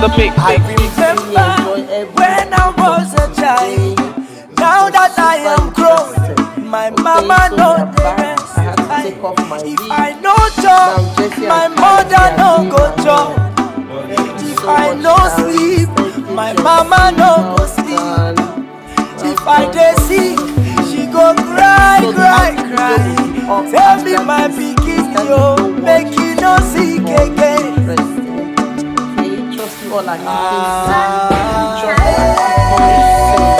mix. I remember when I was a child. Now that I am grown, my mama know the rest. If I no job, my mother no go job. If I no sleep, my mama no go sleep. If I dey sick, she go cry, cry, cry. Tell me my pikin yo, make you no sick again. Trust you all and Ah.